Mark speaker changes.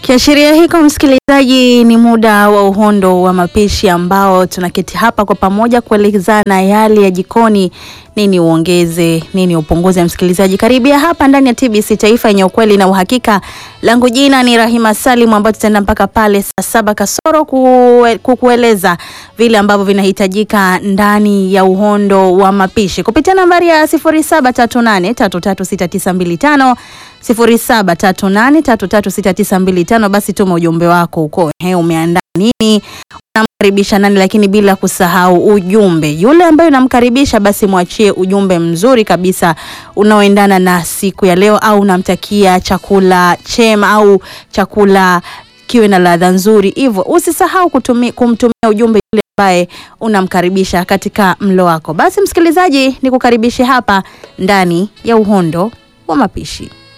Speaker 1: Kiashiria hiko msikilizaji, ni muda wa uhondo wa mapishi ambao tunaketi hapa kwa pamoja kuelezana yale ya jikoni, nini uongeze, nini upunguze. Msikilizaji, karibia hapa ndani ya TBC Taifa yenye ukweli na uhakika. Langu jina ni Rahima Salim, ambao tutaenda mpaka pale saa saba kasoro kue, kukueleza vile ambavyo vinahitajika ndani ya uhondo wa mapishi kupitia nambari ya 0738336925 0738336925. Basi tuma ujumbe wako huko, he, umeandaa nini, unamkaribisha nani, lakini bila kusahau ujumbe yule ambaye unamkaribisha, basi mwachie ujumbe mzuri kabisa unaoendana na siku ya leo, au unamtakia chakula chema au chakula kiwe na ladha nzuri. Hivyo usisahau kutumi, kumtumia ujumbe yule ambaye unamkaribisha katika mlo wako. Basi msikilizaji, nikukaribishe hapa ndani ya uhondo wa mapishi.